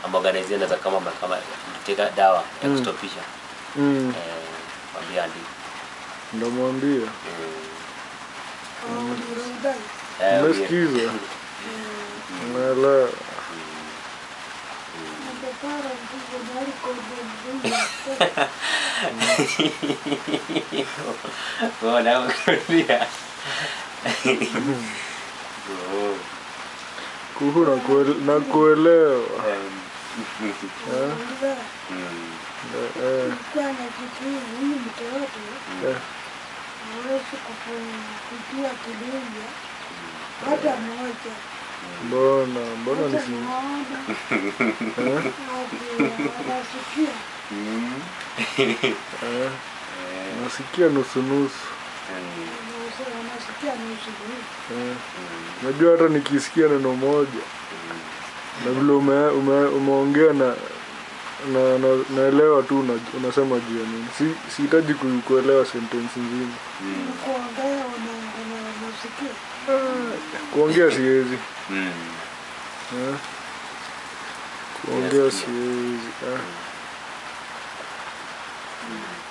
amorganize naweza kama kama teka dawa ya Mm. kustopisha Mm. eh mwambie andike Ndamwambia. mm. Eh, mwambie. Umesikiza? Naelewa. Oh, na kurudia. Oh, Kuhu na kuele- na kuelewa. em, Eh? mm, Eh, eh, eh. hawezi kupitia kidunja hata moja. Mbona mbona nisi Naona eh? wanasikia mm, Eh? eh, Nasikia nusu nusu. mm, wanasikia nusu nusu. Eh. mm, Najua hata nikisikia neno moja na vile ume, ume, umeongea na na, na naelewa tu una, unasema juu ya nini. Si sihitaji ku, kuelewa sentence nzima. mm, Kuongea wana- wana- wanasikia. Kuongea siwezi. mm. Eh? Kuongea Nasikia. siwezi. Eh? Mm.